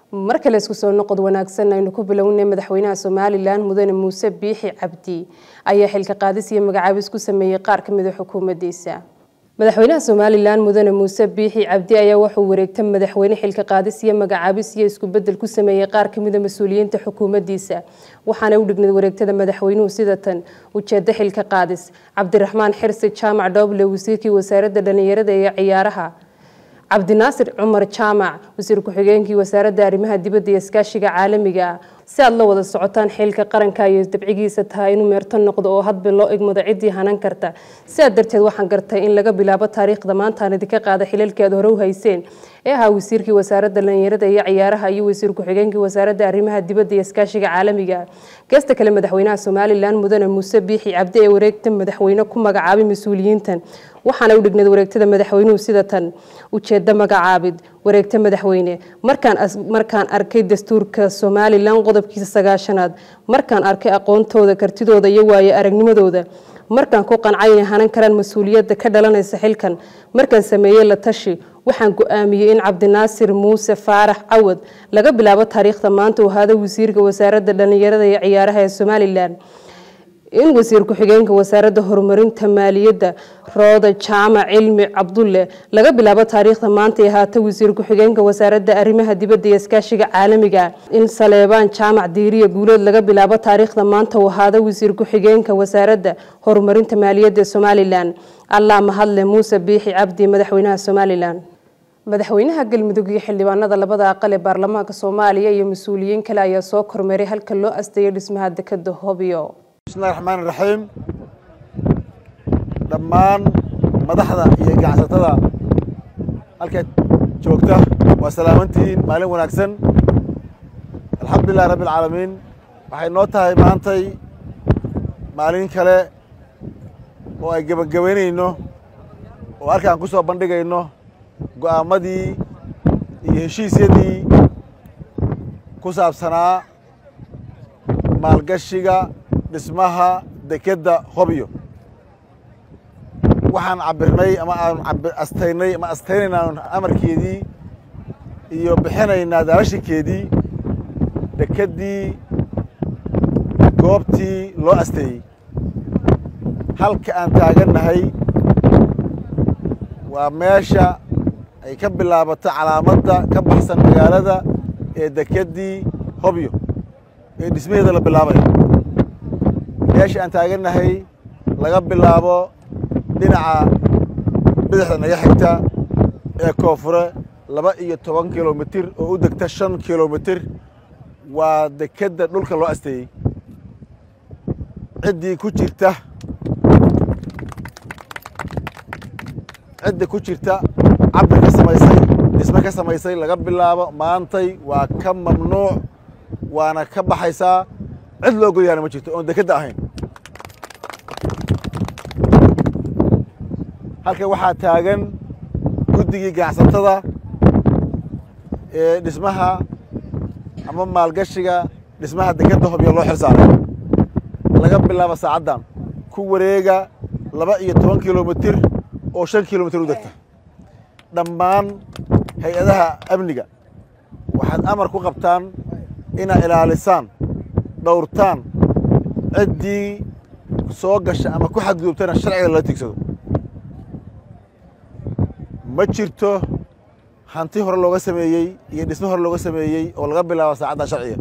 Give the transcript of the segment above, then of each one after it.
mar kale isku soo noqod wanaagsan aynu ku bilownay madaxweynaha somalilan mudane muuse biixi cabdi ayaa xilka qaadis iyo magacaabis ku sameeyey qaar ka mida xukuumaddiisa madaxweynaha somalilan mudane muuse biixi cabdi ayaa wuxuu wareegta madaxweyne xilka qaadis iyo magacaabis iyo isku bedel ku sameeyey qaar kamida mas-uuliyiinta xukuumaddiisa waxaana u dhignayd wareegtada madaxweynuhu sida tan ujeedo xilka qaadis cabdiraxmaan xirsi jaamac dhooble wasiirkii wasaaradda dhallinyarada iyo ciyaaraha cabdinaasir cumar jaamac wasiir ku-xigeenkii wasaaradda arrimaha dibadda iyo iskaashiga caalamiga ah si aad la wada socotaan xilka qaranka iyo dabcigiisa tahay inuu meerto noqdo oo hadba loo egmado ciddii hanan karta sidaa darteed waxaan gartay in laga bilaabo taariikhda maantaan idinka qaada xilalkii aad hore u hayseen ee ahaa wasiirkii wasaaradda dhallinyarada iyo ciyaaraha iyo wasiir ku-xigeenkii wasaaradda arrimaha dibadda iyo iskaashiga caalamiga geesta kale madaxweynaha somalilan mudane muuse biixi cabdi ee wareegta madaxweyne ku magacaabay mas-uuliyiintan waxaana u dhignayd wareegtada madaxweynuhu sida tan ujeedo magacaabid wareegta madaxweyne markaan arkay dastuurka somalilan qodobkiisa sagaashanaad markaan arkay aqoontooda kartidooda iyo waayo aragnimadooda markaan ku qancay inay hanan karaan mas-uuliyadda ka dhalanaysa xilkan markaan sameeyey la tashi waxaan go-aamiyey in cabdinaasir muuse faarax cawad laga bilaabo taariikhda maanta uu ahaada wasiirka wasaaradda dhallinyarada iyo ciyaaraha ee somalilan in wasiir ku-xigeenka wasaaradda horumarinta maaliyadda rooda jaamac cilmi cabdulle laga bilaabo taariikhda maanta ay ahaata wasiir ku-xigeenka wasaaradda arrimaha dibadda iyo iskaashiga caalamiga in saleebaan jaamac diiriya guuleed laga bilaabo taariikhda maanta uu ahaada wasiir ku-xigeenka wasaaradda horumarinta maaliyadda ee somalilan allah mahadle muuse biixi cabdi madaxweynaha somalilan madaxweynaha galmudug iyo xildhibaanada labada aqal ee baarlamaanka soomaaliya iyo mas-uuliyiin kale ayaa soo kormeeray halka loo asteeyay dhismaha dekada hobyo bismillahi raxmaan iraxiim dhammaan madaxda iyo ganacsatada halkaad joogta waa salaamantihiin maalin wanaagsan alxamdulilahi rabbi alcaalamiin waxay noo tahay maantay maalin kale oo ay gebagabaynayno oo halkaan ku soo bandhigayno go'aamadii iyo heshiisyadii ku saabsanaa maalgashiga dhismaha dekedda hobyo waxaan cabirnay ama aan astaynay ama astaynaynaa amarkeedii iyo bixinaynaa daarashinkeedii dekeddii goobtii loo asteeyey halka aan taagannahay waa meesha ay ka bilaabato calaamadda ka baxsan magaalada ee dekeddii hobyo ee dhismaheeda la bilaabayo meesha aan taagannahay laga bilaabo dhinaca bidixda naga xigta ee koonfure laba iyo toban kilomitir oo u degta shan kilomitir waa dekedda dhulka loo asteeyey ciddii ku jirta cidda ku jirta cabir ka samaysay dhisme ka samaysay laga bilaabo maantay waa ka mamnuuc waana ka baxaysaa cid loo golyaana ma jirto oon dekedda ahayn halkan waxaa taagan guddigii ganacsatada ee dhismaha ama maalgashiga dhismaha dekedda hobyo loo xil saaray laga bilaabo saacaddan ku wareega laba iyo toban kilomitir oo shan kilomitir u degta dhammaan hay-adaha amniga waxaad amar ku qabtaan inaad ilaalisaan dhowrtaan ciddii soo gasha ama ku xadgudubtana sharciga lala tigsado ma jirto hanti hore looga sameeyey iyo dhisme hore looga sameeyey oo laga bilaabo saacaddan sharciga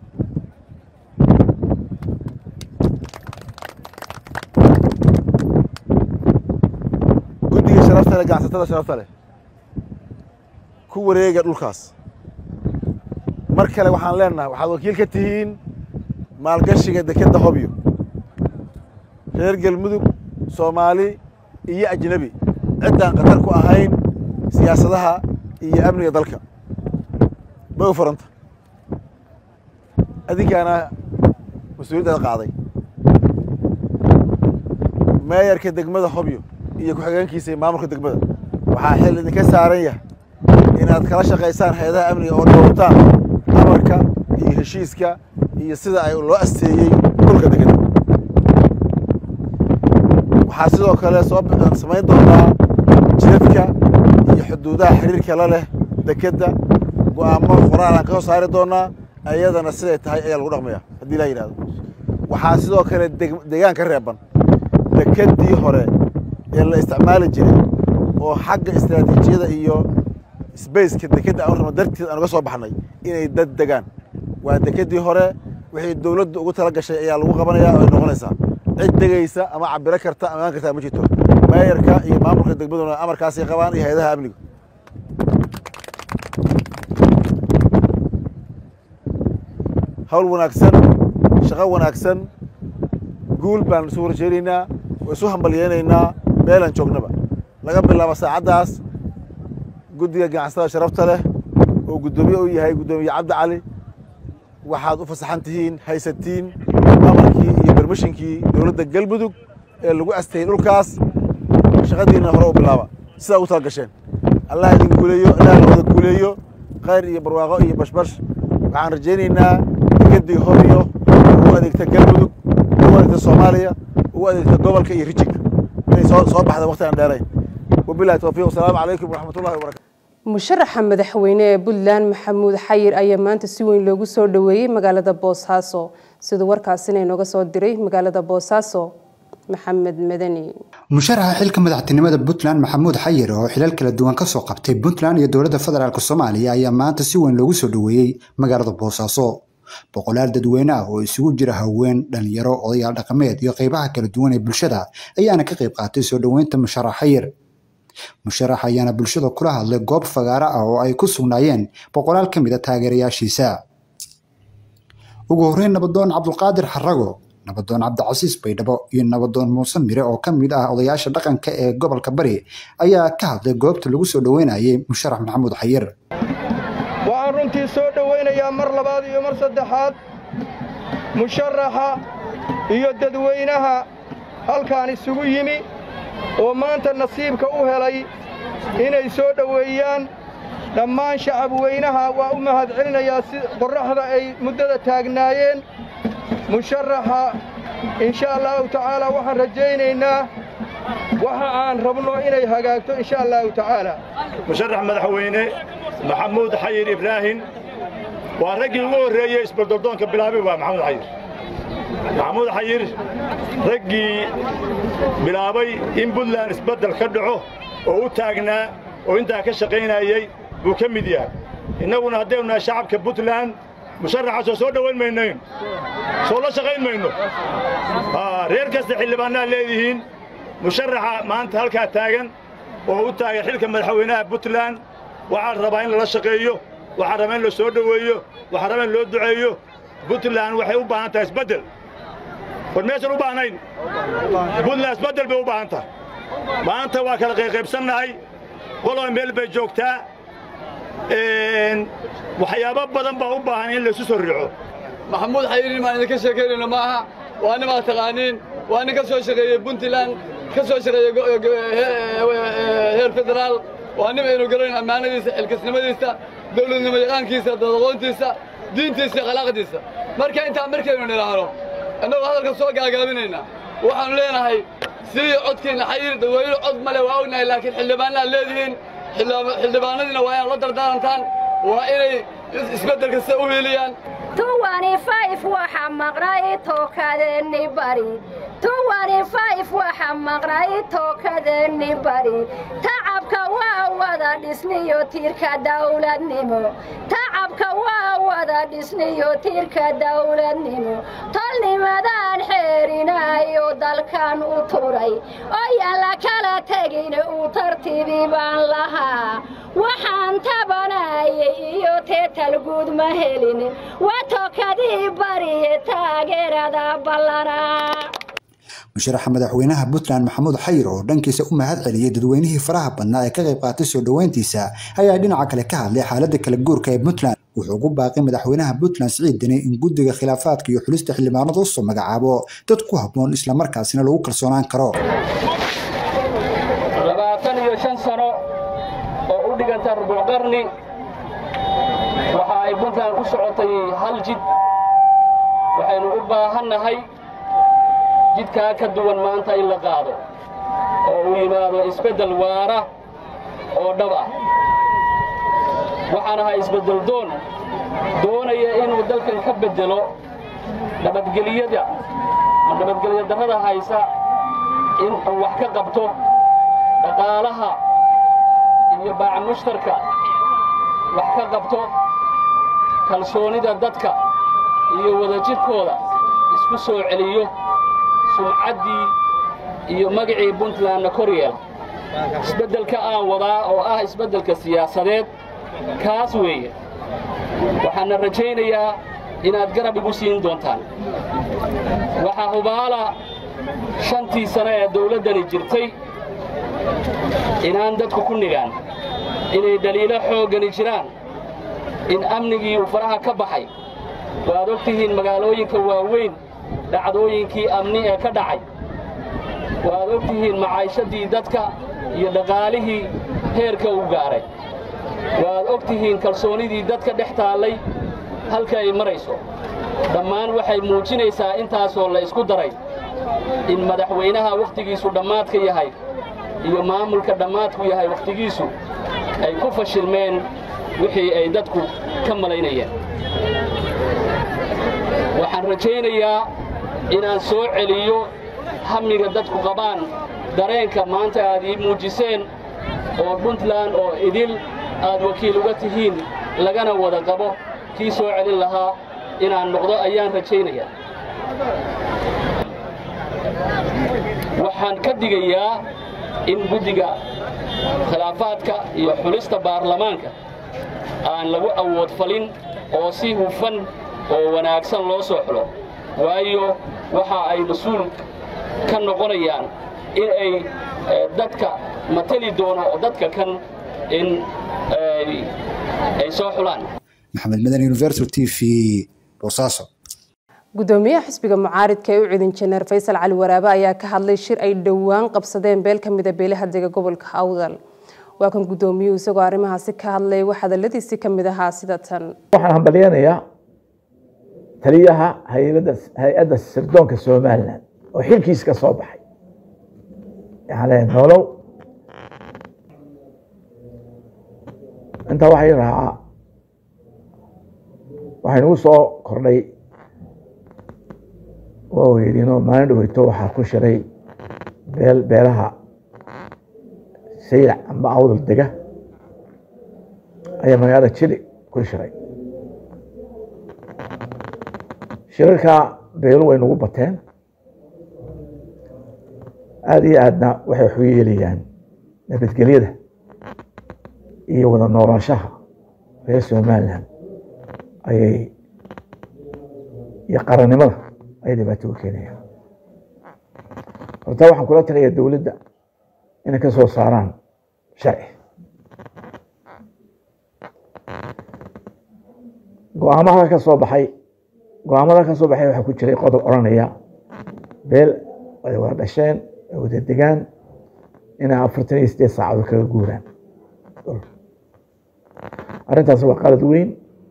guddiga sharafta leh ganacsatada sharafta leh ku wareega dhulkaas mar kale waxaan leenahay waxaad wakiil ka tihiin maalgashiga dekedda hobyo reer galmudug soomaali iyo ajnebi ciddaan khatar ku ahayn siyaasadaha iyo amniga dalka ma u furanta adinkaana mas-uuliyaddaada qaaday meeyarka degmada hobyo iyo ku-xigeenkiisa iyo maamulka degmada waxaa xil idinka saaran yahay inaad kala shaqaysaan hay-adaha amniga oo dhowrtaan amarka iyo heshiiska iyo sida ay loo asteeyey dhulka degeda waxaa sidoo kale soo samayn doonaa jidadka iyo xuduudaha xiriirka la leh dekedda go'aamo qoraalaan ka soo saari doonaa ayadana siday tahay ayaa lagu dhaqmaya haddii laa yidhahdo waxaa sidoo kale deegaan ka reeban dekedii hore ee la isticmaali jiray oo xagga istaraatiijiyada iyo sbaceka dekedda aan rabno darteed aan uga soo baxnay inay dad degaan waa dekedii hore wixii dowladdu ugu tala gashay ayaa lagu qabanaya oo ay noqonaysaa cid degaysa ama cabiro karta ama imaan kartaa ma jirto maayarka iyo maamulka degmaduna amarkaasay qabaan iyo hay-adaha amniga hawl wanaagsan shaqo wanaagsan guul baan isu horjeedinaynaa oo isu hambalyeynaynaa meelaan joognaba laga bilaabo saacaddaas guddiga ganacsatada sharafta leh oo guddoomiye u yahay guddoomiye cabdi cali waxaad u fasaxan tihiin haysatiin amarkii iyo bermishinkii dowladda galmudug ee lagu astayey dhulkaas shaqadiinna hore u bilaaba sidaa ugu tala gasheen allah idin guuleeyo ilaah la wada guuleeyo khayr iyo barwaaqo iyo bashbash waxaan rajaynaynaa dekedii horiyo ugu adeegta galmudug ugu adeegta soomaaliya ugu adeegta gobolka iyo rijinka inay soo soo baxda waqti aan dheerayn wabilahi towfiiq wasalaamu calaykum waraxmatullahi wabarakatu musharaxa madaxweyne ee puntland maxamuud xayir ayaa maanta si weyn loogu soo dhoweeyey magaalada boosaaso siduu warkaasina inooga soo diray magaalada boosaaso maxamed madani musharaxa xilka madaxtinimada puntland maxamuud xayir oo xilal kala duwan kasoo qabtay puntland iyo dowladda federaalk soomaaliya ayaa maanta si weyn loogu soo dhoweeyey magaalada boosaaso boqolaal dadweyne ah oo isugu jira haween dhalinyaro odayaal dhaqameed iyo qeybaha kala duwan ee bulshada ayaana ka qayb qaatay soo dhoweynta musharax xayir musharax ayaana bulshada kula hadlay goob fagaaro ah oo ay ku sugnaayeen boqolaal ka mid a taageerayaashiisa ugu horreyn nabadoon cabdulqaadir xarago nabadoon cabdicasiis baydhabo iyo nabadoon muuse mire oo ka mid ah odayaasha dhaqanka ee gobolka bari ayaa ka hadlay goobta lagu soo dhoweynayay musharax maxamuud xayir waxaan runtii soo dhowaynayaa mar labaad iyo mar saddexaad musharaxa iyo dadweynaha halkaan isugu yimi oo maanta nasiibka u helay inay soo dhoweeyaan dhammaan shacabweynaha waa u mahad celinayaa si qorraxda ay muddada taagnaayeen musharaxa insha allahu tacaala waxaan rajaynaynaa waxa aan rabno inay hagaagto insha allahu tacaala musharax madaxweyne maxamuud xayir ibraahim waa raggii ugu horreeyey isbaldordoonka bilaabay waa maxamuud xayir maxamuud xayir raggii bilaabay in buntland isbeddel ka dhaco oo u taagnaa oo intaa ka shaqaynayey buu ka mid yahay innaguna haddaynu nahay shacabka buntland musharaxaasoo soo dhowayn maynayn soo la shaqayn mayno reer kasta xildhibaannaad leedihiin musharaxa maanta halkaa taagan oo u taagan xilka madaxweynaha buntland waxaa rabaa in lala shaqeeyo waxaa rabaa in la soo dhoweeyo waxaa rabaa in loo duceeyo buntland waxay u baahan tahay isbeddel war meesan u baahnayn buntland isbeddel bay u baahan tahay maanta waa kala qayqaybsannahay qoloba meel bay joogtaa waxyaabo badan baa u baahan in laysu soo riixo maxamuud xayirin maan idinka sheekaynayno ma aha waa nin aad taqaaniin waa nin ka soo shaqeeyey puntland ka soo shaqeeyey heer federaal waa nin aynu garanayn ammaanadiisa xilkasnimadiisa dawladnimo yaqaankiisa dadaqoontiisa diintiisa iyo khalaaqdiisa marka intaa markaynu nidhaahno innagoo hadalka soo gaagaabinayna waxaannu leenahay sidii codkiinna xayir dadweyne cod male waa ognahay laakiin xildhibaannaad leedihiin xildhibaanadiina waa inaad la dardaarantaan waa inay isbeddelka sida u hiiliyaan tuwani fayf waxa maqnay tookadeenni bari tuwani fayf waxa maqnay tookadeenni bari tacabka waa wada dhisniyo tiirka dawladnimo tacabka waa wada dhisniyo tiirka dawladnimo tolnimadaan xeerinayo dalkan u turay oo yaan la kala tegin uu tartiibi baan lahaa waxaan tabanayay iyo teetal guud ma helin watokadii bariye taageerada ballanaa musharaxa madaxweynaha puntland maxamuud xayir oo dhankiisa u mahad celiyey dadweynihii faraha badnaa ee ka qayb qaatay soo dhoweyntiisa ayaa dhinaca kale ka hadlay xaaladda kala guurka ee puntland wuxuu ugu baaqay madaxweynaha puntland siciid deni in guddiga khilaafaadka iyo xulista xildhibaanada usoo magacaabo dad ku habboon islamarkaasina lagu kalsoonaan karo labaatan iyo shan sano oo u dhiganta rubuc qarni waxa ay puntland ku socotay hal jid waxaynu u baahannahay jidkaa ka duwan maanta in la qaado oo uu yimaado isbeddel waara oo dhab ah waxaan ahay isbeddeldoon doonaya inuu dalkan ka beddelo nabadgeliyada ma nabadgelyo darrada haysa inuu wax ka qabto dhaqaalaha iyo baaca mushtarka wax ka qabto kalsoonida dadka iyo wadajirkooda isku soo celiyo sumcaddii iyo magacii puntlandna kor yeela isbeddelka aan wadaa oo ah isbeddelka siyaasadeed kaas weeye waxaana rajaynayaa inaad garab igu siin doontaan waxaa hubaala shantii sano ee dawladdani jirtay inaan dadku ku nigaan inay dhaliilo xooggani jiraan in amnigii uu faraha ka baxay waad og tihiin magaalooyinka waaweyn dhacdooyinkii amni ee ka dhacay waad og tihiin macaashadii dadka iyo dhaqaalihii heerka uu gaaray waad og tihiin kalsoonidii dadka dhex taallay halka ay marayso dhammaan waxay muujinaysaa intaasoo la isku daray in madaxweynaha wakhtigiisu dhammaadka yahay iyo maamulka dhammaadku yahay wakhtigiisu ay ku fashilmeen wixii ay dadku ka malaynayeen waxaan rajaynayaa inaan soo celiyo hamiga dadku qabaan dareenka maanta aad ii muujiseen oo puntland oo idil aad wakiil uga tihiin lagana wada qabo kii soo celin lahaa inaan noqdo ayaan rajaynayaa waxaan ka digayaa in guddiga khilaafaadka iyo xulista baarlamaanka aan lagu awood falin oo si hufan oo wanaagsan loo soo xulo waayo waxa ay mas-uul ka noqonayaan in ay dadka matali doono dadka kan in ay soo xulaan maxamed madan universal t v boosaaso gudoomiyaha xisbiga mucaaridka ee u cidin janeer faysal cali waraabe ayaa ka hadlay shir ay dhowaan qabsadeen beel ka mida beelaha dega gobolka awdal waa kan gudoomiyuhu isagoo arrimahaasi ka hadlay wax hadaladiisi ka mid ahaa sida tan waxaan hambalyanayaa taliyaha hay-adda sirdoonka somalilan oo xilkiis ka soo baxay yani nolow intaa waxay raacaa waxaynugu soo kordhay waa weydino maalin dhaweyto waxaa ku shiray beel beelaha saylac amba awdal dega ayaa magaalada jili ku shiray shirarkaa beelu way nagu bateen aada iyo aadna waxay waxu yeelayaan nabadgelyada iyo wada noolaanshaha reer somalilan ayay iyo qarannimada ayay dhibaato u keenayaan horta waxaan kula talayaa dowladda inay ka soo saaraan sharci go-aamada ka soo baxay go-aamada ka soo baxay waxaa ku jiray qodob odhanaya beel ay wada dhasheen ay wada degaan inay afartan iyo sideed saacadood kaga guuraan arrintaas waa qalad weyn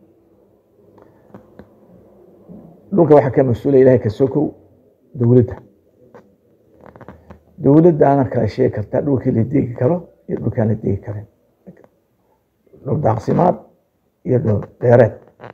dhulka waxaa ka mas-uula ilahay ka sokow dowladda dowladdaana kala sheegi kartaa dhulkii la deegi karo iyo dhulkaan la deegi karin dhul daaqsimaad iyo dhul dheereed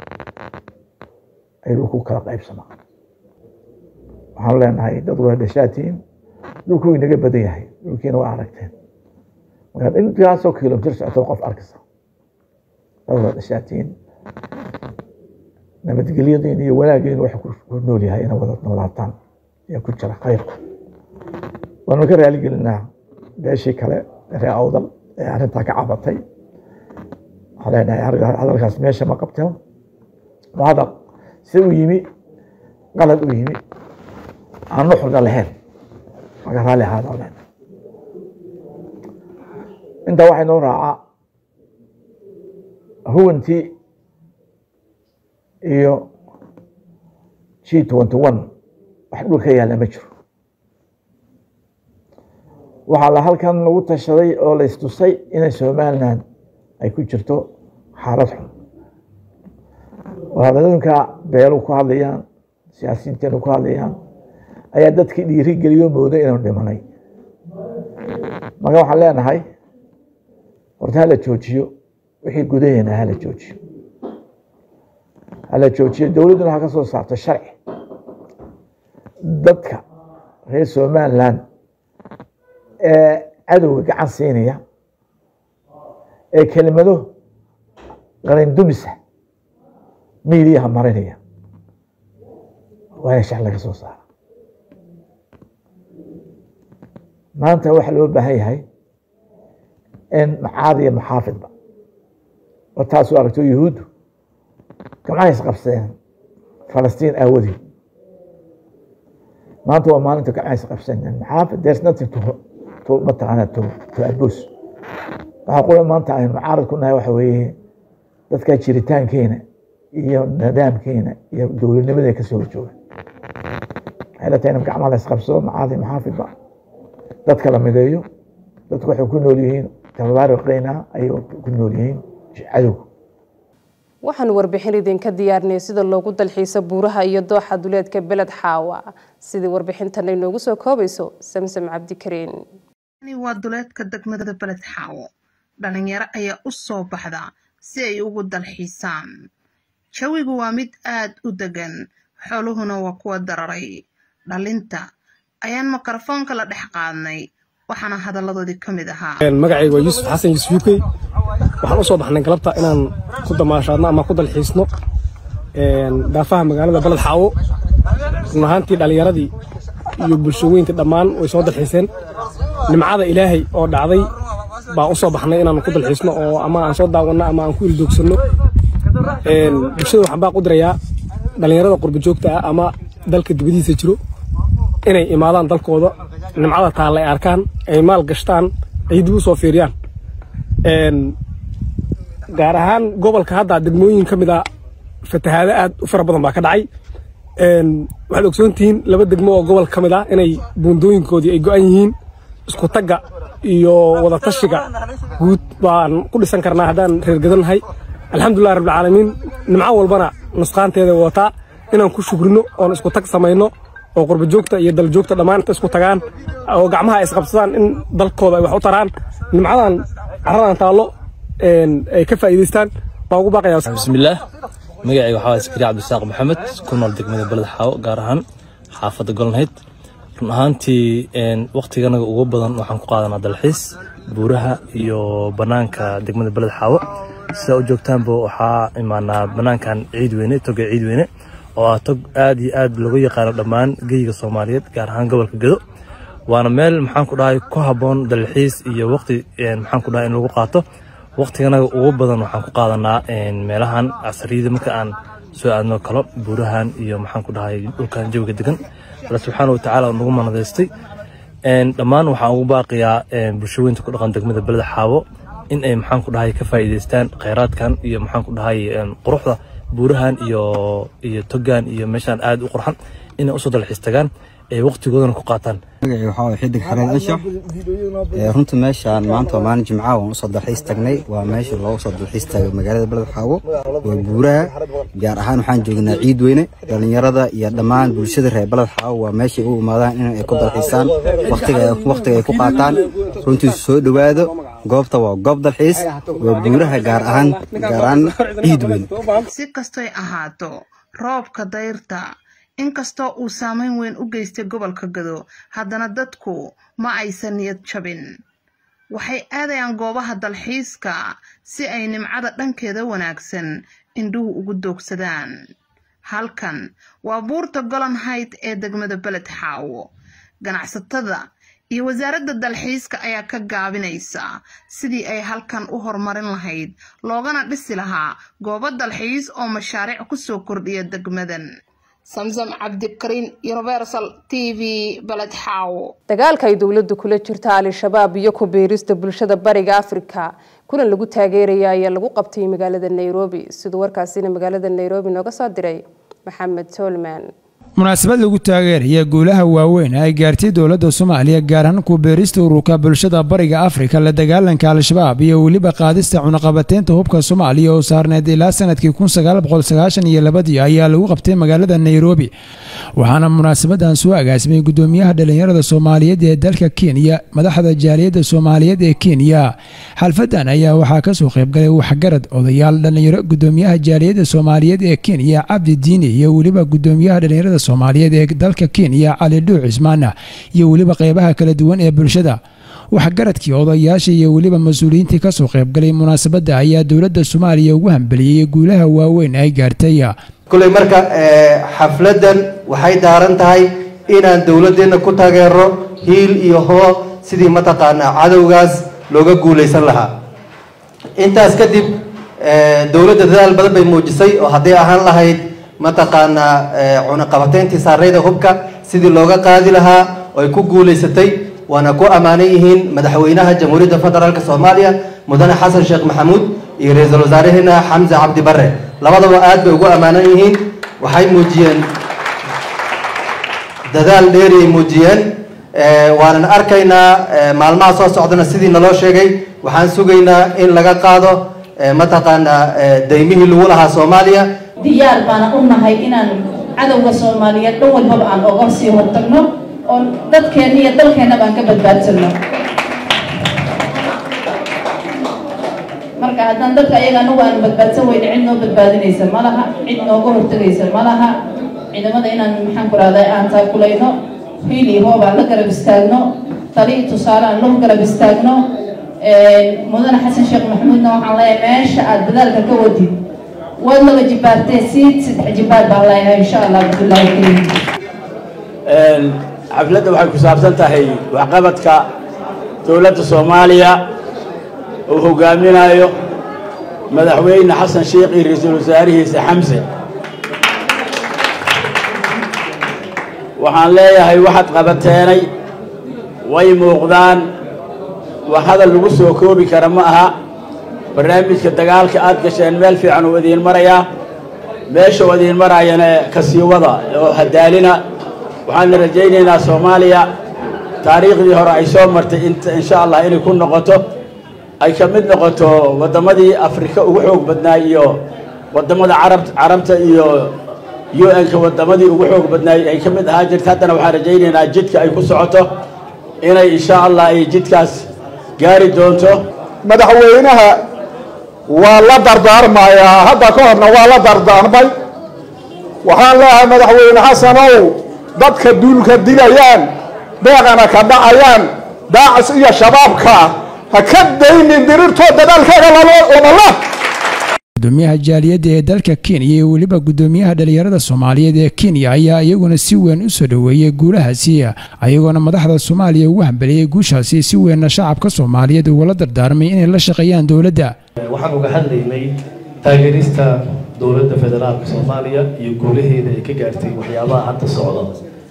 ay dhulku kala qaybsamaa waxaanu leenahay dad wada dhashaatiin dhulku way naga badan yahay dhulkiina waa aragteen markaad intaasoo kilomitir socotad qof arkaysa dad wada dhashaatiin nabadgelyadiin iyo wanaagiin waxa ku nool yahay inay wada noolaataan ayaa ku jira khayrku waanu ka raaligelinaa beeshii kale ree awdal ee arrintaa ka cabatay waxaan leenahay hadalkaas meesha ma qabteen waa hadal si u yimi qalad u yimi aan nuxurna lahayn maka raalli ahaada leen intaa waxay noo raacaa huwantii iyo g twenty one wax dhul ka yaalla ma jiro waxaa la halkan lagu tashaday oo la istusay inay somalilan ay ku jirto xaalad xun oo hadalooyinka beelu ku hadlayaan siyaasiyiinteenu ku hadlayaan ayaa dadkii dhiiri geliyo mooda inaynu dhimanay marka waxaan leenahay horta hala joojiyo wixii gudaheena hala joojiyo hala joojiyo dowladduna ha ka soo saarto sharci dadka reer somaliland ee cadowga gacan siinaya ee kelimado qalindumisa miidiyaha marinaya waa in sharci laga soo saara maanta waxaa loo baahan yahay in macaad iyo maxaafidba oo taasuu aragto yuhuuddu gamcaha isqabsadeen falastiin aawadeed maanta waa maalinta gamcaha isqabsaneen maxaafid there's nothing to to mataqaana to to abuse waxaa qura maanta aynu mucaarad ku nahay waxa weeye dadka jiritaankeena iyo nidaamkeena iyo dowladnimada kasoo horjooga waxay la tahay in gacmaha la isqabsado macaad iyo maxaafidba dadka la mideeyo dadku waxay ku nool yihiin tababaariqeyna ayay ku nool yihiin cadowga waxaanu warbixin idinka diyaarnay sida loogu dalxiiso buuraha iyo dooxa duleedka beled xaawa sidii warbixintan ay noogu soo koobayso samsam cabdikariin waa duleedka degmada beled xaawo dhalinyaro ayaa u soo baxda si ay ugu dalxiisaan jawigu waa mid aad u degan xooluhuna waa kuwa dararay dhalinta ayaan mikrofoonka la dhex qaadnay waxaana hadalladoodii ka mid ahaa magacayga waa yuusuf xasan yuusuf yukey waxaan u soo baxnay galabta inaan ku damaashaadno ama ku dalxiisno daafaha magaalada baled xaawo run ahaantii dhallinyaradii iyo bulshooyinka dhammaan way soo dalxiiseen nimcada ilaahay oo dhacday baan u soo baxnay inaan ku dalxiisno oo ama aan soo daawanno ama aan ku ildoogsanno bulshada waxaan baa qudirayaa dhallinyarada qurba joogta ah ama dalka dibadiisa jiro inay imaadaan dalkooda nimcada taalla ay arkaan ay maal gashtaan ay dib u soo fiiriyaan gaar ahaan gobolka hadda degmooyin ka mid a fatahaado aad u fara badan baa ka dhacay waxaad ogsoontihiin laba degmo oo gobol ka mid ah inay buundooyinkoodii ay go'an yihiin isku tagga iyo wadatashiga guud baan ku dhisan karnaa haddaan reergadannahay alxamdulilah rabbilcaalamiin nimco walbana nusqaanteeda wataa inaan ku shugrino oon isku tag samayno oo qurba joogta iyo dal joogta dhammaan inta isku tagaan oo gacmaha ay isqabsadaan in dalkooda ay wax u taraan nimcadan carradan taallo ay ka faa'iidaystaan baan ugu baaqayaa bismillaah magacayga waxaa waay sakariya cabdisaaq maxamed ku nool degmada beled xaawo gaar ahaan xaafadda golnayd run ahaantii waktiganaga ugu badan waxaan ku qaadanaa dalxiis buuraha iyo bannaanka degmada beled xaawo sidaa u joogtaanba waxaa imaanaa bannaankan ciid weyne toga ciid weyne oo ah tog aad iyo aad looga yaqaano dhammaan geyga soomaaliyeed gaar ahaan gobolka gedo waana meel maxaan ku dhahay ku habboon dalxiis iyo waqti maxaan ku dhahay in lagu qaato waqtiganaga ugu badan waxaan ku qaadanaa meelahan casariyada marka aan soo aadno kalo buurahan iyo maxaan ku dhahay dhulkan jawiga degan alla subxaana watacaala nagu manadaystay dhammaan waxaan ugu baaqiyaa bulshooyinta ku dhaqan degmada beleda xaawo in ay maxaan ku dhahay ka faa'iidaystaan khayraadkan iyo maxaan ku dhahay quruxda buurahan iyo iyo togan iyo meeshaan aad u qurxan inay usoo dalxiis tagaan ay waqtigoodana ku qaataan magacii waxaa waay xidig xareed anshax runta meeshaan maanta waa maalin jimcaha waan usoo dalxiis tagnay waa meesha loogu soo dalxiis taagay magaalada beled xaawo waa buuraha gaar ahaan waxaan joognaa ciid weyne dhallinyarada iyo dhammaan bulshada reer beled xaawo waa meeshay u imaadaan in ay ku dalxiisaan waqtiga ay ku qaataan runtii soo dhowaado goobta waa goob dalxiis waa buuraha gaar ahaan gaar ahaan ciid weyne si kastoy ahaato roobka dayrta inkastoo uu saameyn weyn u geystay gobolka gado haddana dadku ma aysan niyad jabin waxay aadayaan goobaha dalxiiska si ay nimcada dhankeeda wanaagsan indhuhu ugu doogsadaan halkan waa buurta golan hayd ee degmada beled xaawo ganacsatada iyo wasaaradda dalxiiska ayaa ka gaabinaysa sidii ay halkan u horumarin lahayd loogana dhisi lahaa goobo dalxiis oo mashaariic ku soo kordhiya degmadan samsam cabdikariin universal t v baled xaawo dagaalka ay dowladdu kula jirta al-shabaab iyo ku biirista bulshada bariga afrika kulan lagu taageeraya ayaa lagu qabtay magaalada nairobi siduu warkaasina magaalada nairobi nooga soo diray maxamed tolman munaasabad lagu taageeraya guulaha waaweyn ay gaartay dowladda soomaaliya gaar ahaan ku beerista ururka bulshada bariga afrika la dagaalanka al-shabaab iyo weliba qaadista cunaqabateynta hubka soomaaliya oo saarneyd ilaa sanadkii kun sagaal boqol sagaashan iyo labadii ayaa lagu qabtay magaalada nairobi waxaana munaasabadan soo agaasimay gudoomiyaha dhalinyarada soomaaliyeed ee dalka kenya madaxda jaaliyadda soomaaliyeed ee kenya xalfadan ayaa waxaa kasoo qaybgalay waxgarad odayaal dhalinyaro gudoomiyaha jaaliyadda soomaaliyeed ee kenya cabdi diini iyo weliba gudoomiyaha dhalinyarada soomaaliyeed ee dalka kenya cali dhuuc cismaana iyo weliba qeybaha kala duwan ee bulshada waxgaradkii odayaasha iyo weliba mas-uuliyiintii kasoo qaybgalay munaasabadda ayaa dowladda soomaaliya ugu hambeliyey guulaha waaweyn ay gaartay kuley marka xafladan waxay daaran tahay inaan dowladeenna ku taageero hiil iyo hoo sidii mataqaanaa cadowgaas looga guulaysan lahaa intaas kadib dowladda dadaal badan bay muujisay oo hadday ahaan lahayd mataqaanaa cunaqabateyntii saareyda hubka sidii looga qaadi lahaa oo ay ku guulaysatay waana ku ammaanan yihiin madaxweynaha jamhuuriyadda federaalk soomaaliya mudane xasan sheekh maxamuud iyo ra-iisul wasaaraheena xamse cabdi bare labadaba aad bay ugu ammaanan yihiin waxay muujiyeen dadaal dheeri ay muujiyeen waanan arkaynaa maalmaha soo socdana sidii naloo sheegay waxaan sugaynaa in laga qaado mataqaanaa daymihii lagu lahaa soomaaliya diyaar baana u nahay inaan cadowga soomaaliyeed dhan walbaba aan oga sii hortagno oo dadkeenna iyo dalkeennaba aan ka badbaadsanno marka haddaan dadka ayaga anagu aan badbaadsan weyne cid noo badbaadinaysa ma laha cid nooga hortagaysa ma laha ciidamada inaan maxaan ku rahday aan taakulayno hiili hoob aan la garab istaagno tali tusaale aan lagu garab istaagno mudane xasan sheekh maxamuudna waxaan leeyahay meesha aad dadaalka ka wadid waad laba jibaartee siid saddex jibaar baan leeyahay insha allah cabdullaahi kariim xafladda waxay ku saabsan tahay waxqabadka dowladda soomaaliya uu hogaaminayo madaxweyne xasan sheekh iyo ra-iisul wasaarihiisa xamse waxaan leeyahay waxaad qabateenay way muuqdaan wax hadal lagu soo koobi kara ma aha barnaamijka dagaalka aad gasheen meel fiican uu idiin marayaa meesha uu idiin maraayana kasii wada oo hadaalina waxaana rajaynaynaa soomaaliya taariikhdii hore ay soo martay insha allah inay ku noqoto ay ka mid noqoto waddamadii afrika ugu xoog badnaay iyo waddamada carab carabta iyo u n-ka waddamadii ugu xoog badnaay ay ka mid ahaa jirta haddana waxaan rajaynaynaa jidka ay ku socoto inay insha allah ay jidkaas gaari doonto madaxweynaha waa la dardaarmayaa hadda ka horna waa la dardaarmay waxaan leeyahay madaxweyne xasanow dadka duulka dilayaan beeqana ka dhacayaan daacis iyo shabaabka ha ka daynin dirirtoo dadaalkaaga lamala gudoomiyaha jaaliyadda ee dalka kenya iyo weliba gudoomiyaha dhalinyarada soomaaliyeed ee kenya ayaa iyaguna si weyn u soo dhoweeyey guulahaasi ayagoona madaxda soomaaliya ugu hambeliyey guushaasi si weynna shacabka soomaaliyeed ugula dardaarmay inay la shaqeeyaan dowladda waxaan uga hadlaynay taageerista dowladda federaalka soomaaliya iyo guulaheeda ay ka gaartay waxyaabaha hadda socda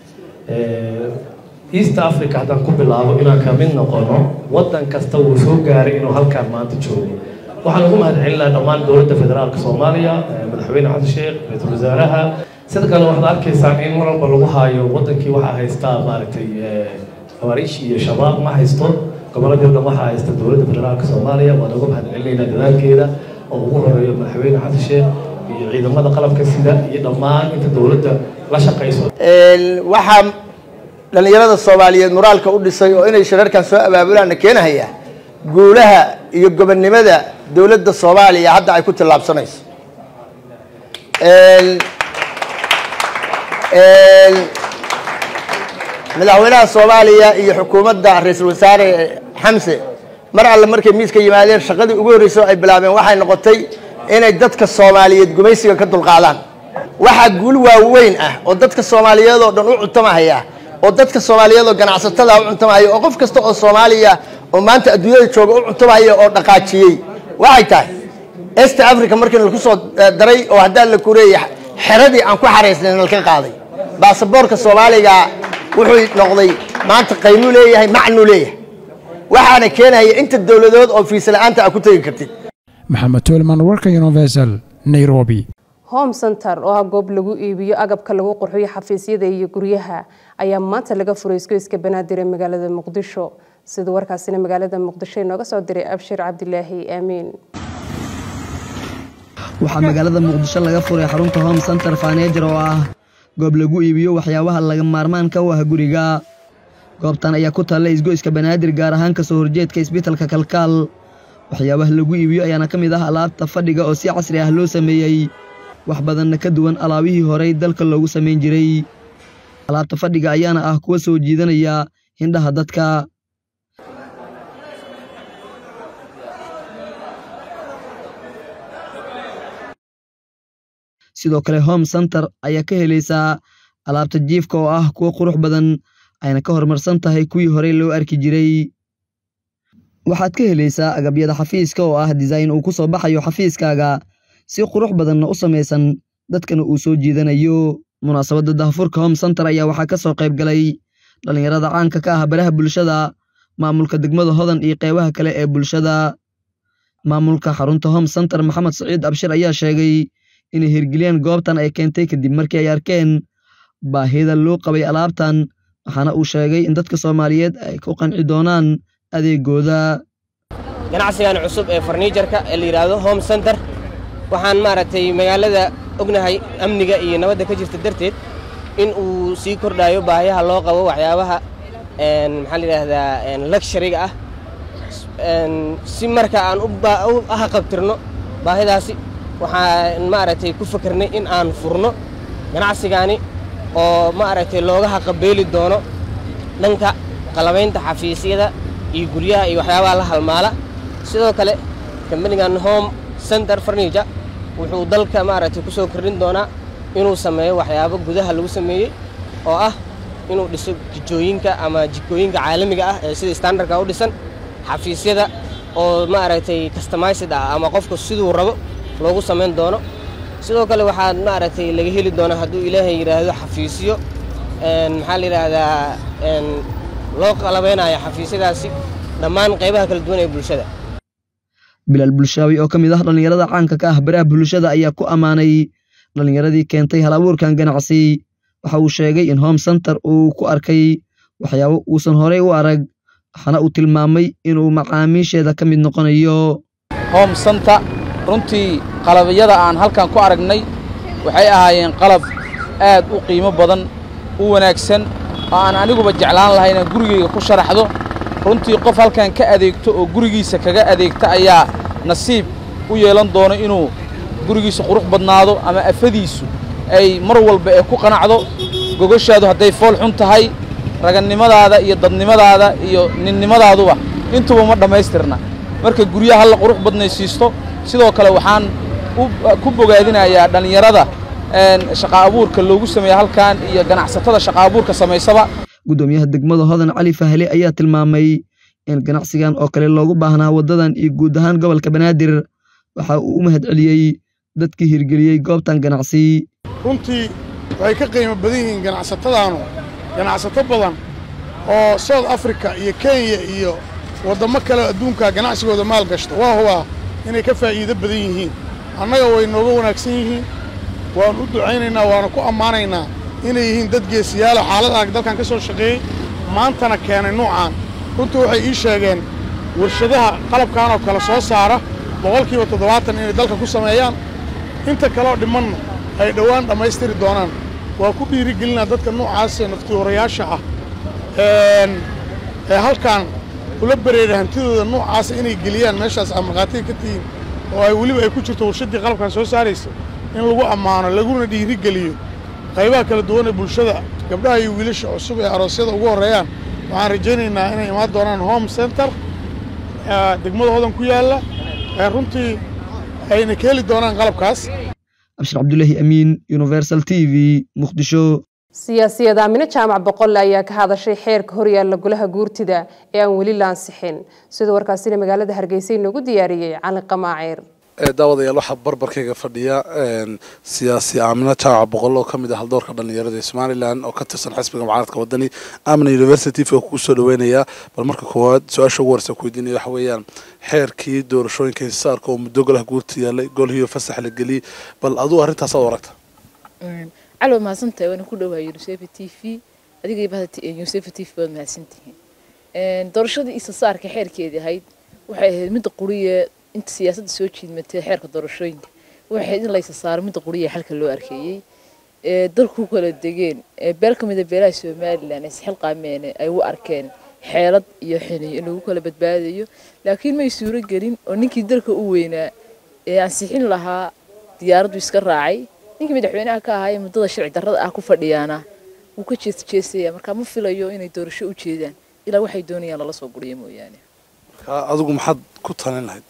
east africa haddaan ku bilaabo inaan ka mid noqono waddan kasta wuu soo gaaray inuu halkaan maanta joogo waxaan ugu mahadcelinaha dhammaan dowladda federaalka soomaaliya madaxweyne xasan sheekh ra-iisul wasaaraha sida kale waxaad arkaysaan in mar walba lagu haayo waddankii waxaa haystaa maaragtay xawaariish iyo shabaab ma haysto gobolladii o dhan waxaa haysta dowladda federaalka soomaaliya waan uga mahadcelinaynaa dadaalkeeda oo ugu horeeyo madaxweyne xasan sheekh iyo ciidamada qalabka sida iyo dhammaan inta dowladda la shaqayso waxaa dhallinyarada soomaaliyeed moraalka u dhisay oo inay shirarkan soo abaabulaanna keenahaya guulaha iyo gobonnimada dowladda soomaaliya hadda ay ku tillaabsanayso madaxweynaha soomaaliya iyo xukuumadda ra-iisul wasaare xamse mar alle markay miiska yimaadeen shaqadii ugu horreysay oo ay bilaabeen waxay noqotay inay dadka soomaaliyeed gumaysiga ka dulqaadaan waxaa guul waaweyn ah oo dadka soomaaliyeed oo dhan u cuntamahaya oo dadka soomaaliyeed oo ganacsatada u cuntamahaya oo qof kasta oo soomaaliya oo maanta adduunyada jooga u cuntamahaya oo dhaqaajiyey waxay tahay est africa markii laku soo daray oo haddaan la kureeya xeradii aan ku xaraysnayn nalka qaaday baasaboorka soomaaliga wuxuu noqday maanta qaymuu leeyahay macnuu leeyahay waxaana keenaya inta dowladood oo fiisa la-aanta a ku tegi kartid maxamed toolman warka universal nairobi home center oo ah goob lagu iibiyo agabka lagu qurxiyo xafiisyada iyo guryaha ayaa maanta laga furay isgoyska banaadir ee magaalada muqdisho sida warkaasina magaalada muqdisho inooga soo diray abshir cabdilaahi aamiin waxaa magaalada muqdisho laga furay xarunta home center faneejar oo ah goob lagu iibiyo waxyaabaha laga maarmaanka u ah guriga goobtan ayaa ku taalla isgoyska banaadir gaar ahaan kasoo horjeedka isbitalka kalkaal waxyaabaha lagu iibiyo ayaana ka mid ah alaabta fadhiga oo si casri ah loo sameeyey wax badanna ka duwan alaabihii horey dalka loogu samayn jiray alaabta fadhiga ayaana ah kuwa soo jiidanaya hindhaha dadka sidoo kale home center ayaa ka helaysaa alaabta jiifka oo ah kuwo qurux badan ayna ka horumarsan tahay kuwii horey loo arki jiray waxaad ka helaysaa agabyada xafiiska oo ah design uu ku soo baxayo xafiiskaaga si qurux badanna u samaysan dadkana uu soo jiidanayo munaasabadda dahfurka home center ayaa waxaa ka soo qayb galay dhallinyarada caanka ka ah baraha bulshada maamulka degmada hodan iyo qeybaha kale ee bulshada maamulka xarunta home center maxamed saciid abshir ayaa sheegay inay hirgeliyeen goobtan ay keentay kadib markii ay arkeen baahida loo qabay alaabtan waxaana uu sheegay in dadka soomaaliyeed ay ku qanci doonaan adeegooda ganacsigan cusub ee farniijarka ee la yidhaahdo home center waxaan maaragtay magaalada ognahay amniga iyo nabadda ka jirta darteed in uu sii kordhayo baahiyaha loo qabo waxyaabaha maxaa la yidhaahdaa luxuriga ah si marka aan u ahaqabtirno baahidaasi waxaan maaragtay ku fakernay in aan furno ganacsigaani oo maaragtay looga haqabeeli doono dhanka qalabaynta xafiisyada iyo guryaha iyo waxyaabaha la halmaala sidoo kale kambanigan home center furniture wuxuu dalka maaragtay ku soo kordhin doonaa inuu sameeyo waxyaabo gudaha lagu sameeyey oo ah inuu dhiso jikooyinka ama jikooyinka caalamiga ah ee sida standardka u dhisan xafiisyada oo maaragtay customized ah ama qofku siduu rabo loogu samayn doono sidoo kale waxaa maaragtay laga heli doonaa hadduu ilaahay yidhaahdo xafiisyo maxaa la yidhaahdaa loo qalabeynayo xafiisyadaasi dhammaan qaybaha kala duwan ee bulshada bilaal bulshaawi oo ka mid ah dhallinyarada caanka ka ah baraha bulshada ayaa ku ammaanay dhallinyaradii keentay hal abuurkan ganacsi waxa uu sheegay in home center uu ku arkay waxyaabo uusan horey u arag waxaana uu tilmaamay inuu macaamiisheeda ka mid noqonayo home center runtii qalabyada aan halkan ku aragnay waxay ahaayeen qalab aad u qiimo badan u wanaagsan oo aan aniguba jeclaan lahay inaan gurigayga ku sharaxdo runtii qof halkan ka adeegto oo gurigiisa kaga adeegta ayaa nasiib u yeelan doono inuu gurigiisa qurux badnaado ama afadiisu ay mar walba ee ku qanacdo gogoshaadu hadday fool xun tahay ragannimadaada iyo dadnimadaada iyo ninnimadaadaduba intuba ma dhammaystirna marka guryaha la qurux badnaysiisto sidoo kale waxaan ku bogaadinayaa dhallinyarada shaqa abuurka loogu sameeya halkan iyo ganacsatada shaqa abuurka samaysaba guddoomiyaha degmada hodan cali fahle ayaa tilmaamay in ganacsigan oo kale loogu baahnaa waddadan iyo guud ahaan gobolka banaadir waxa uu u mahad celiyey dadkii hirgeliyey goobtan ganacsi runtii waxay ka qiimo badan yihiin ganacsatadaanu ganacsato badan oo south africa iyo kenya iyo waddamo kale adduunka ganacsigooda maal gashta waa hubaa inay ka faa'iido badan yihiin annaga way nooga wanaagsan yihiin waan u ducaynaynaa waana ku ammaanaynaa inay yihiin dad geesiyaala xaalad adag dalkan ka soo shaqeeyey maantana keenay nuucaan runtii waxay ii sheegeen warshadaha qalabkan oo kale soo saara boqolkiiba toddobaatan inay dalka ku sameeyaan inta kaleoo dhimanna ay dhowaan dhammaystiri doonaan waa ku dhiirigelinaa dadka nuucaasee naftiwarayaasha ah ee halkan ula bereera hantidooda nuucaasa inay geliyaan meeshaas aa markhaatiga ka tihiin oo ay weliba ay ku jirto warshaddii qalabkan soo saaraysa in lagu ammaano laguna dhiirigeliyo qaybaha kala duwan ee bulshada gabdhaha iyo wiilasha cusub ee aroosyada ugu horreeyaan waxaan rajaynaynaa inay imaan doonaan home center degmada hodan ku yaalla ee runtii ayna ka heli doonaan qalabkaas abshir cabdulaahi amiin universal t v muqdisho siyaasiyad aamine jaamac boqolle ayaa ka hadashay xeerka horyaalla golaha guurtida ee aan weli la ansixin sidoo warkaasina magaalada hargeysa inoogu diyaariyey cali qamaaciir daawadayaal waxaa barbarkayga fadhiya siyaasi aamina jaamac boqol oo kamid ah haldoorka dhalinyarada ee somalilan oo ka tirsan xisbiga mucaaradka wadani amina university oo kugu soo dhaweynayaa bal marka koowaad su-aasha ugu horeysa kuweydiinaya waxa weeyaan xeerkii doorashooyinka hisaarka oo muddo golaha guurta yaallay golhiyo fasax la geliyey bal aduu arrintaas aad aragta calo mahadsantahay waana ku dhawahay unicef t v adiga unicef t v waad mahadsantihiin doorashadii isasaarka xeerkeedii ahayd waxay ahayd midda quriye inta siyaasadda soo jiidmatay xeerka doorashooyinka waxay ahayd in la isa saaro midda quriye xalka loo arkeeyey ee dalku kala degeen ee beel ka mida beelaha somalilan ay isxilqaameen ay u arkeen xeelad iyo xiniyo in lagu kala badbaadayo laakiin may suuro gelin oo ninkii dalka u weynaa ee ansixin lahaa diyaaraddu iska raacay ninkii madaxweynaha ka ahaa ee muddada sharci darrada ah ku fadhiyaana wuu ka jees jeesaya marka ma filayo inay doorasho u jeedaan ilaa waxay doonayaan lala soo guriyo mooyaane marka adigu maxaad ku talin lahayd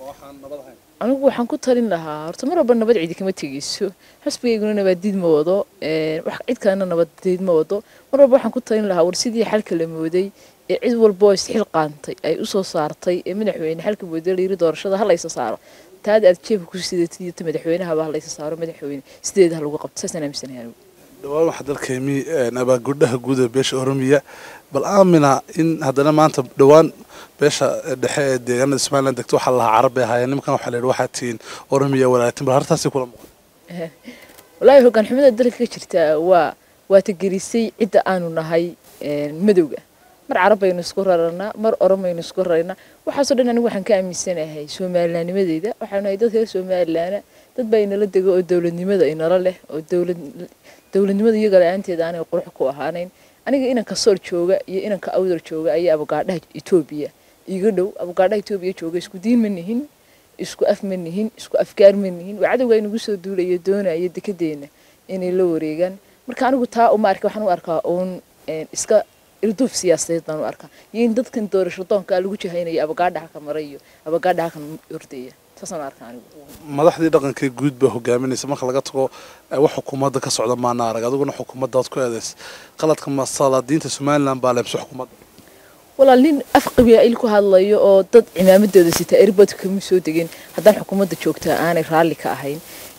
anigu waxaan ku talin lahaa horta mar walba nabad cidi kama tegeyso xusbigayguna nabaadiid ma wado wax cid kalena nabadeed ma wado mar walba waxaan ku talin lahaa war sidii xalka la mooday ee cid walba oo isxil qaantay ay usoo saartay ee madaxweyne xalka mooday layiri doorashada ha laysa saaro taada aad jeebka ku sidatid iyo ta madaxweynahaba ha laysa saaro madaxweyne sideeda ha lagu qabto saasaan aaminsanahay anigu dhawaan waxaa dalkeemi abaagudhaha guud ee beesha oromiya bal aamina in haddana maanta dhowaan beesha dhexe ee deegaanada somaliland degto waxaa lahaa carab bay ahaayeen nimankan waxaa la yidhi waxaa tihiin oromiya walaaltin bal hartaasi kula muuqan walaahi hoggaan xumada dalka ka jirta waa waa tagelisay cidda aanu nahay madowga mar carab baynu isku raranaa mar oromaynu isku raraynaa waxaasoo dhan anigu waxaan ka aaminsanahay somalilaanimadeyda waxaanu nahay dad reer somalilaana dad baa inala dego oo dowladnimada inala leh oo dowlad dowladnimada iyaga la-aanteeda aanay qurux ku ahaanayn aniga inanka soor jooga iyo inanka awdar jooga ayaa abogaadhaha etoobiya iga dhow abogaadhaha etoobiya jooga isku diin ma nihin isku af ma nihin isku afgaar ma nihin waa cadowga inagu soo duulaya doonaya dekedeena inay la wareegaan marka anigu taa uma arka waxaan u arkaa uun iska irduuf siyaasadeed baan u arkaa iyo in dadkan doorasho doonka lagu jahaynayo abogaadhaha ka maray iyo abogaadhaha kan ordaya saasaan u arkaa anigu madaxdii dhaqankee guud baa hogaaminaysa marka laga tago wax xukuumadda ka socda maana arag adiguna xukuumaddaad ku eedays qaladka masalaadiinta somaliland baa leebse xukuumadda walaal nin af qabiil ku hadlayo oo dad cimaamadooda sita erbadka kama soo degin haddaan xukuumadda joogtaa aanay raalli ka ahayn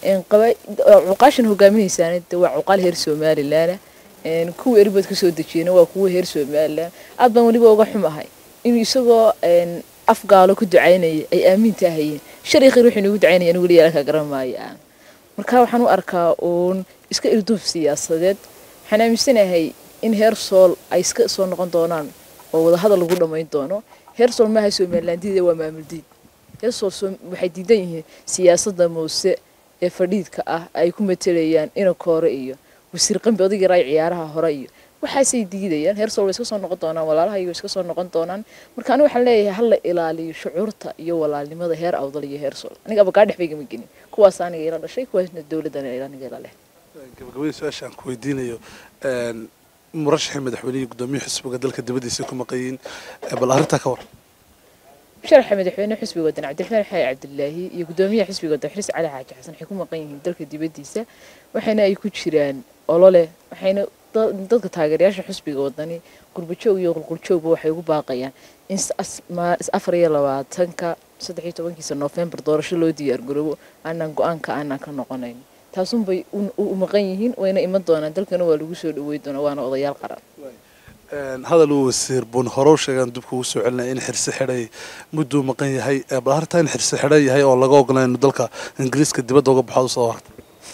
cuqaashan hogaaminaysaana de waa cuqaal heer somalilaana kuwa erbad ka soo dejiyana waa kuwa heer somalilan aad baan weliba uga xumahay inuu isagoo afgaalo ku ducaynaya ay aaminta ahayeen shalay khayr wuxuu inagu ducaynaya anigu weliya alka garan maayo aan marka waxaan u arkaa uun iska irduuf siyaasadeed waxaan aaminsanahay in heer sool ay iska soo noqon doonaan oo wadahadal lagu dhammayn doono heer sool maaha somalilandida waa maamul diid heer sool waxay diidan yihiin siyaasadda muuse ee fadhiidka ah ay ku matelayaan inanka hore iyo wasiir qambi odayga raay ciyaaraha hore iyo waxaasay diidayaan heer sool way iska soo noqon doonaan walaalaha iyo iska soo noqon doonaan marka aniga waxaan leeyahay hala ilaaliyo shucuurta iyo walaalnimada heer awdal iyo heer sool aniga abagaa dhex baygama gelin kuwaas aniga ila dhashay kuwaasna dowladdan aniga ila leh gabagabadii su-aasha aan ku weydiinayo murashaxii madaxweynihii gudoomiyihii xisbiga dalka dibadiisa ku maqayiin bal arrintaa ka war sharaxa madaxweyne xisbiga wadan cabdiraxmaan xayi cabdilaahi iyo gudoomiyaha xisbiga wadan xiriis cali xaaji xasan waxay ku maqan yihiin dalka dibadiisa waxayna ay ku jiraan olole waxayna dadka taageerayaasha xisbiga wadani qurbajoog iyo qulquljoogba waxay ugu baaqayaan in afar iyo labaatanka saddex iyo tobankiisa noofembar doorasho loo diyaargaroobo aanaan go-aanka aanaan ka noqonayn taasunbay u maqan yihiin wayna iman doonaan dalkana waa lagu soo dhawey doonaa waana odayaal qaran hadal uu wasiir bun horow sheegaan dib kugu soo celinaya in xirsi xidhay mudduu maqan yahay bal hartaa in xirsi xidhan yahay oo laga ogolaa inuu dalka ingiriiska dibadda uga baxo soo harta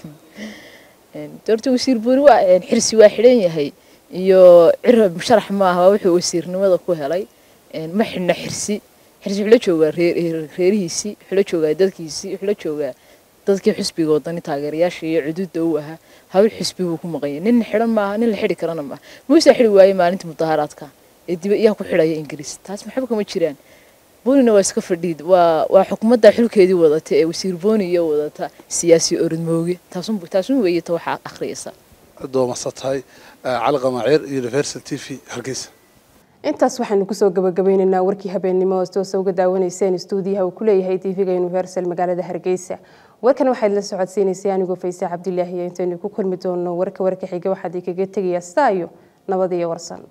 doorta wasiir buni waa xirsi waa xidhan yahay iyo cirab sharax maaha waa wuxuu wasiirnimada ku helay ma xidhna xirsi xirsi wuxuu la joogaa reerihiisii wuxuu la joogaa dadkiisii wuxuu la joogaa dadkii xisbiga wadani taageerayaasha iyo cuduudda u ahaa hawl xisbi buu ku maqanyay nin xidhan maaha nin la xidhi karana maaha muuse xidhi waayey maalinta mudaharaadka ee diba iyaa ku xidhaya ingiriis taas maxba kama jiraan boonina waa iska fadhiid waa waa xukuumadda xilkeedii wadata ee wasiir booni iyo wadata siyaasi orodmooge taasun taasun weeye ta waxaa akhriyaysa doomasa tahay cali qamaaciir university t v hargeysa intaas waxaanu kusoo gabagabeynaynaa warkii habeennimo hoostoosa uga daawanayseen stuudiyaha uu ku leeyahay tv-ga universal magaalada hargeysa warkan waxaad la socodsiinaysay anigoo fayse cabdilaahi iyo intaynu ku kulmi doono warka warka xiga waxaad kaga tegayaa staa iyo nabad iyo warsan